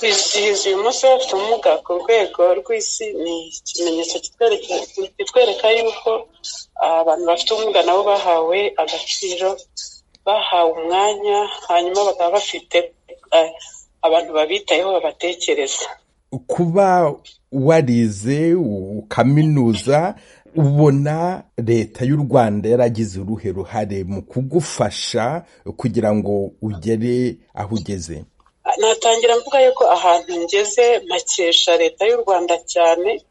kwizihiza uyu munsi w'abafite ubumuga ku rwego rw'isi ni ikimenyetso kitwereka- kitwereka yuko abantu bafite ubumuga nabo bahawe agaciro bahawe umwanya hanyuma bakaba bafite eh, abantu babitayeho babatekereza kuba warize ukaminuza ubona leta y'u rwanda yaragize uruhe ruhare mu kugufasha kugira ngo ugere aho ugeze natangira mvuga yuko ahantu ngeze mpakesha leta y'u rwanda cyane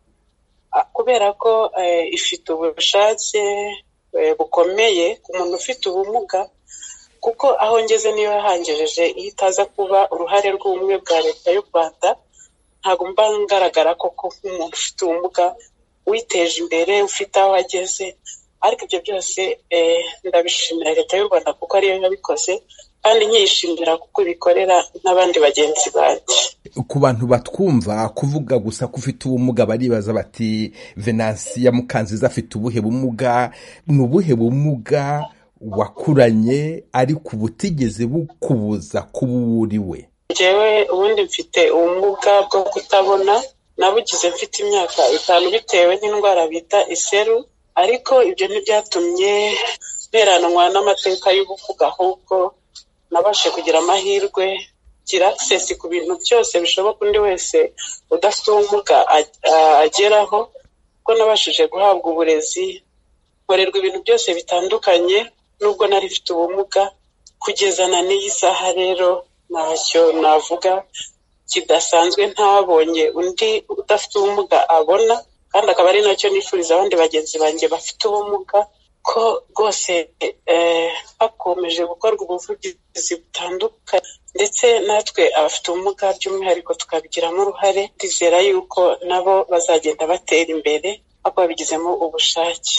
ah, kubera ko eh, ifite ubushake eh, bukomeye ku muntu ufite ubumuga kuko aho ngeze niyo yahangejeje iyo itaza kuba uruhare rw'ubumwe bwa leta y'u rwanda ntabwo mba ngaragara koko nk'umuntu ufite ubumuga witeje imbere ufite aho ageze ariko ibyo byose eh, ndabishimira leta y'u rwanda kuko ariyo yabikoze kandi nkiyishimira kuko ibikorera n'abandi bagenzi banjye ku bantu batwumva kuvuga gusa ko ufite ubumuga baribaza bati venansiya mukanziza afite ubuhe bumuga ni ubuhe bumuga wakuranye ariko ubutigeze bukubuza kuba uwo uri we njyewe ubundi mfite ubumuga bwo kutabona nabugize mfite imyaka itanu bitewe n'indwara bita iseru ariko ibyo ntibyatumye nteranwa n'amateka y'ubuvuga ahubwo nabashe kugira amahirwe kugira access ku bintu byose bishoboka undi wese udafite ubumuga a- a- ageraho kuko nabashije guhabwa uburezi nkorerwa ibintu byose bitandukanye nubwo nari mfite ubumuga kugeza na n'iyi saha rero ntacyo navuga kidasanzwe ntabonye undi udafite ubumuga abona kandi akaba ari nacyo nifuriza abandi bagenzi banjye bafite ubumuga ko rwose eh, hakomeje gukorwa ubuvugizi butandukanye ndetse natwe abafite ubumuga by'umwihariko tukabigiramo uruhare twizera yuko nabo bazagenda batera imbere ariko babigizemo ubushake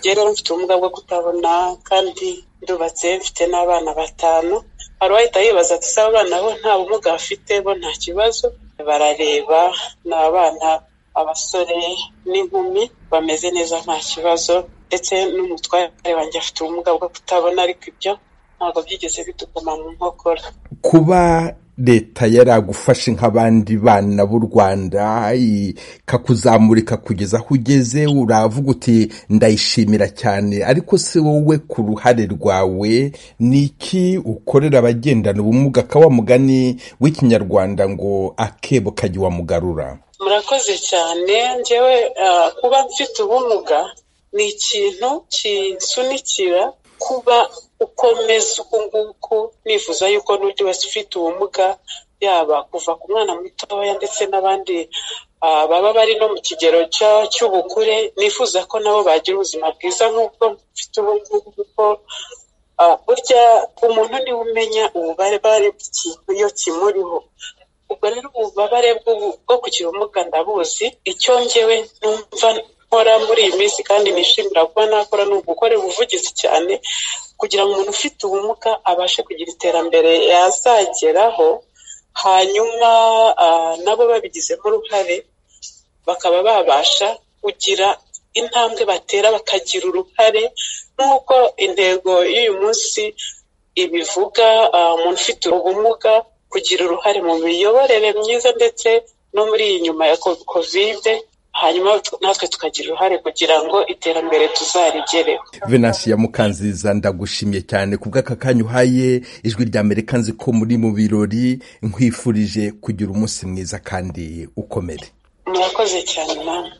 njyewe rero mfite ubumuga bwo kutabona kandi ndubatse mfite n'abana batanu hari uwahita yibaza ati se abana bo nta bumuga bafite bo nta kibazo barareba ni abana abasore n'inkumi bameze neza nta kibazo ndetse n'umutware wanjye afite ubumuga bwo kutabona ariko ibyo ntabwo byigeze bituguma mu nkokora kuba leta yaragufashe nk'abandi bana b'u rwanda ikakuzamurika kugeza aho ugeze uravuga uti ndayishimira cyane ariko se wowe ku ruhare rwawe ni iki ukorera abagendana ubumuga ka wa mugani w'ikinyarwanda ngo akebo kajya iwamugarura murakoze cyane njyewe ah, kuba mfite ubumuga ni ikintu kinsunikira kuba ukomeza uku nguku nifuza yuko n'undi wese ufite ubumuga yaba kuva ku mwana mutoya ndetse n'abandi ah, baba bari no mu kigero cya- cy'ubukure nifuza ko nabo bagira ubuzima bwiza nk'ubwo mfite ubungubu kuko ah, burya umuntu niwe umenya ububabare bw'ikintu iyo kimuriho ubwo rero ububabare bw'ubu- bwo kugira ubumuga ndabuzi icyo njyewe numva nkora muri iyi minsi kandi nishimira kuba nakora ni ugukorera ubuvugizi cyane kugira ngo umuntu ufite ubumuga abashe kugira iterambere yazageraho hanyuma ah, nabo babigizemo uruhare bakaba babasha kugira intambwe batera bakagira uruhare nk'uko intego y'uyu munsi ibivuga ah, umuntu ufite ubumuga kugira uruhare mu miyoborere myiza ndetse no muri iyi nyuma ya ko- kovide hanyuma tu- natwe tukagira uruhare kugira ngo iterambere tuzarigereho venansiya mukanziza ndagushimye cyane ku bw'aka kanya uhaye ijwi rya amerika nzi ko muri mu birori nkwifurije kugira umunsi mwiza kandi ukomere murakoze cyane namwe